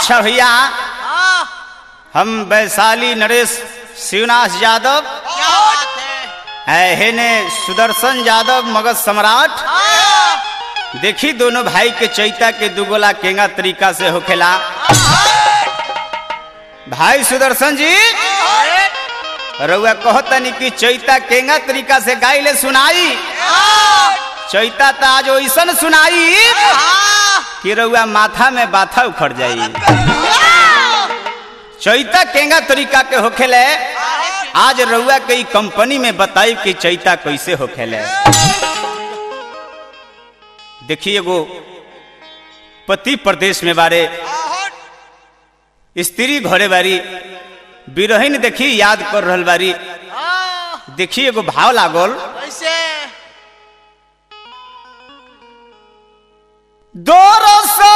अच्छा भैया हम वैशाली नरेश शिवनाथ यादव क्या बात है है हेने सुदर्शन यादव मगध सम्राट देखी दोनों भाई के चैता के दुगोला केंगा तरीका से होखेला भाई सुदर्शन जी रउआ कहतनी कि चैता केंगा तरीका से गाइले सुनाई चैता त आज ओइसन सुनाई कि रउआ माथा में बाथा उखड़ जाई चैता केंगा तरीका के होखेले आज रउआ के ई कंपनी में बताई कि चैता कैसे होखेले देखिए एगो पति प्रदेश में बारे स्त्री घरे बारी बिरहिन देखी याद कर रहल बारी देखी एगो भाव लागल कैसे दोरो सौ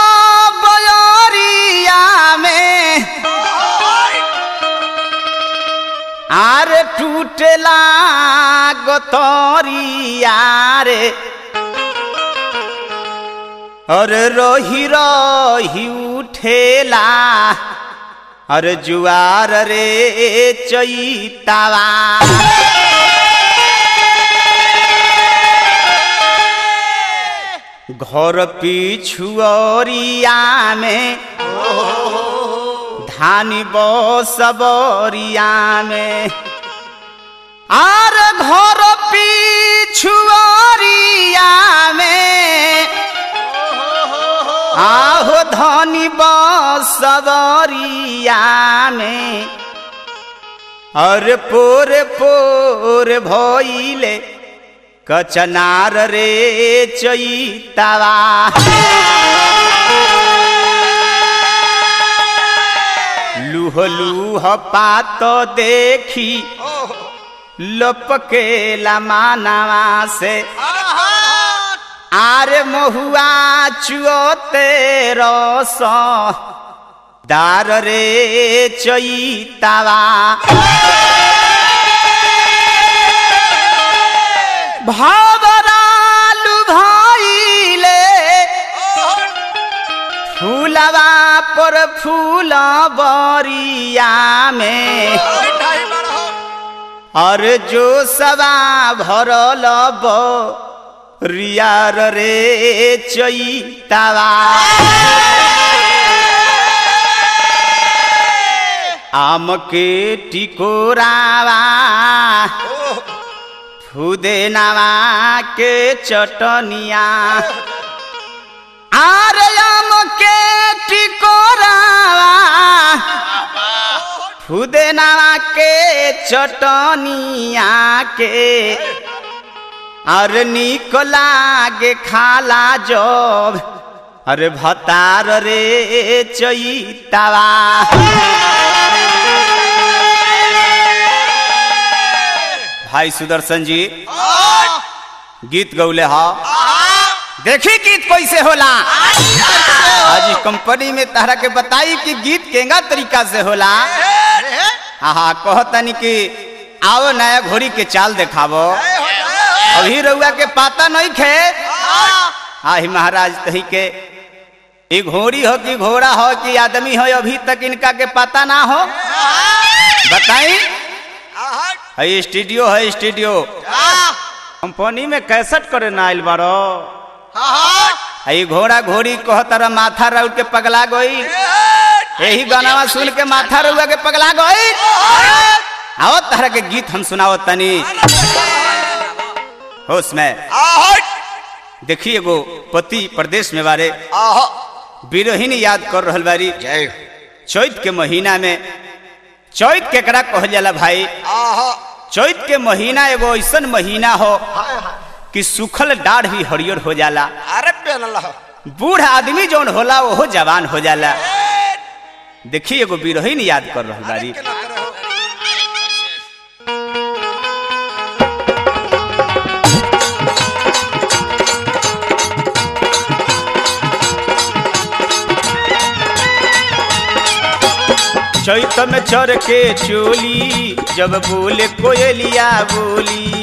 बयरिया में आर टूटला गोतरिया रे और रोही रोही उठेला और जुआर रे चैतावा घर पिछुअरिया में धानी बसबरिया में आर घर पिछुअरिया में आहो धनी बसबरिया में और पोर पोर भइले कचनार रे चैतावा लूह लूह पात देखी लपकेला मानवा से आरे महुआ चुअते रस दार रे चैतावा भावरालु भाईले फूलवा पर फूल बरिया में और जो सवा भरल रियार रे चैतावा आम के टिकोरावा फुदेनावा के चटनिया आरे आम के टिकोरावा फुदेनावा के चटनिया के और निक लागे खाला जब अरे भतार रे चैतावा भाई सुदर्शन जी गीत गौले हा देखी गीत कैसे होला आज ई कंपनी में तहरा के बताई कि गीत केंगा तरीका से होला हाँ कहतनी कि आओ नया घोड़ी के चाल देखावो अभी रउआ के पाता नहीं खे आही महाराज तही के ई घोड़ी हो कि घोड़ा हो कि आदमी हो अभी तक इनका के पता ना हो बताई है स्टूडियो है स्टूडियो कंपनी में कैसेट करे ना आइल बारो है घोड़ा घोड़ी कहतर माथा राउट के पगला गई यही गाना सुन के माथा रउआ के पगला गई आओ तरह के गीत हम सुनाओ तनी होश में देखिए एगो पति प्रदेश में बारे बिरहिन याद कर रहल बारी जय चैत के महीना में चैत केकरा कहल जाला भाई चैत के महीना एगो ऐसन महीना हो कि सुखल डाढ़ भी हरियर हो जाला अरे पेनल बूढ़ आदमी जौन होला ओहो जवान हो जाला देखी एगो बिरहिन याद कर रहल बारी चैत में चर के चोली जब बोले कोयलिया बोली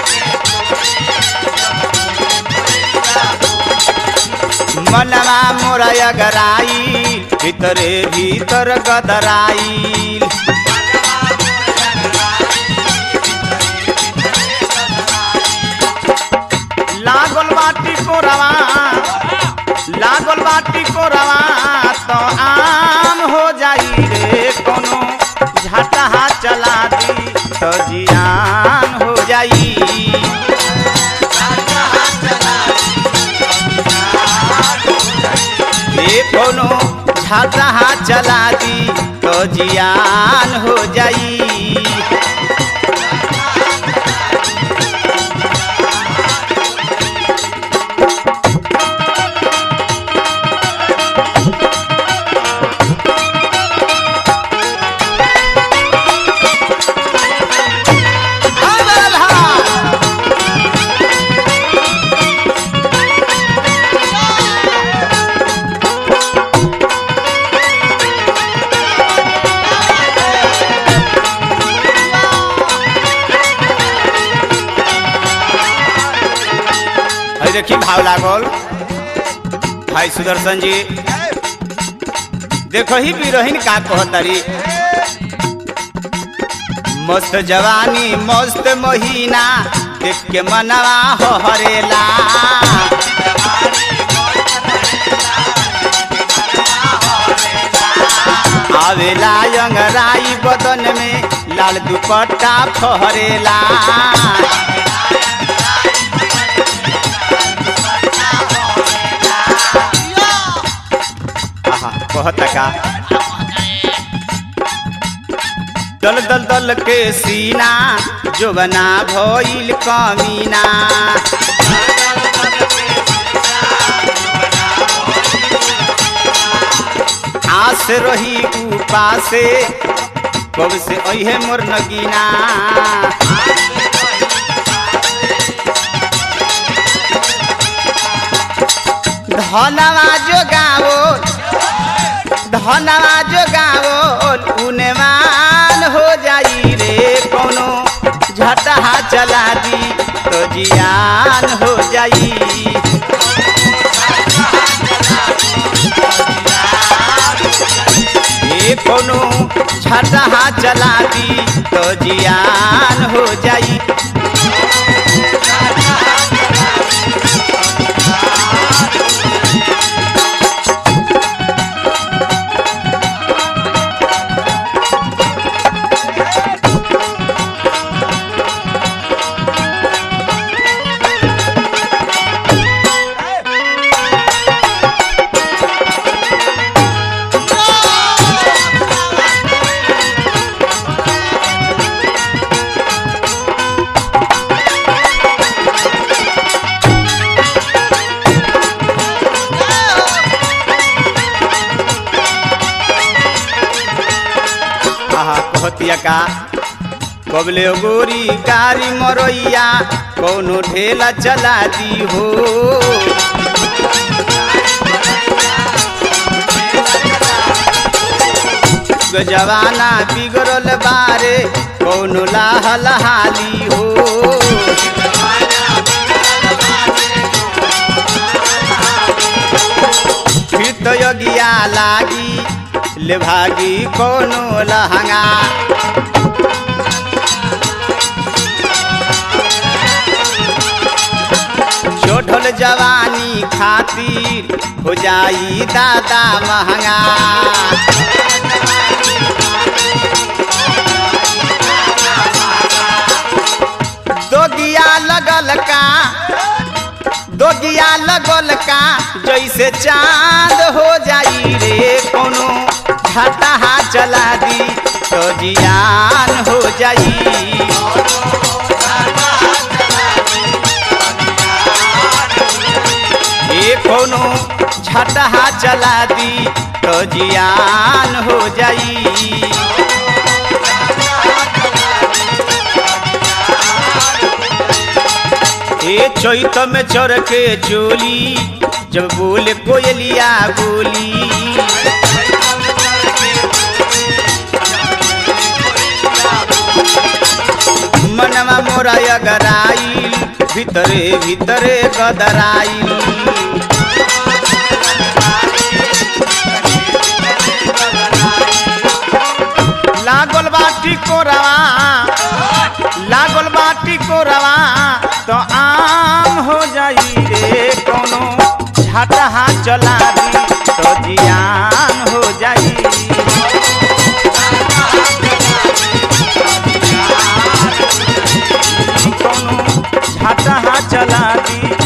मनवा मोरा अगराई भीतरे भीतर गदराई लागल बाटी कोरवा लागल बाटी कोरवा तो आम हो जाई रे कोनो झटहा चला दी तो जियान हो जाई ये कोनो झटहा चला दी तो जियान हो जाई है देखी भाव लागल भाई सुदर्शन जी देखो ही बिरहीन का कहतारी मस्त जवानी मस्त महीना देख के मनवा हो हरेला आवेला अंगराई बदन में लाल दुपट्टा फहरेला आहा कहता का दल दल दल के सीना जो बना भइल कमीना आस रही उपासे कब से अहे मोर नगीना धनवा जो गाओ धनवा जो गाओ उनमान हो जाई रे कोनो झटहा चला दी तो जियान हो जाई ये कोनो झटहा चला दी तो जियान हो जाई आहा कहतिया का कबले गोरी गारी मरैया कौनो ढेला चला दी हो जवाना बिगड़ल बारे कौनो लाहल हाली हो फिर तो योगिया लागी ले भागी कोनो लहंगा छोटल जवानी खातिर हो जाई दादा महंगा दोगिया लगल का दोगिया लगल का जैसे चांद हो जाई रे कोनो घाटा चला दी तो जियान हो जाई ये कोनो झटहा चला दी तो जियान हो जाई ए चैत में चढ़ के चोली जब बोले कोयलिया बोली मनवा मोरा अगराइल भीतरे भीतरे गदराइल कोरवा लागल बाटी कोरवा तो आम हो जाई रे कोनो झटहा चला दी तो जियान हो जाई कोनो झटहा चला दी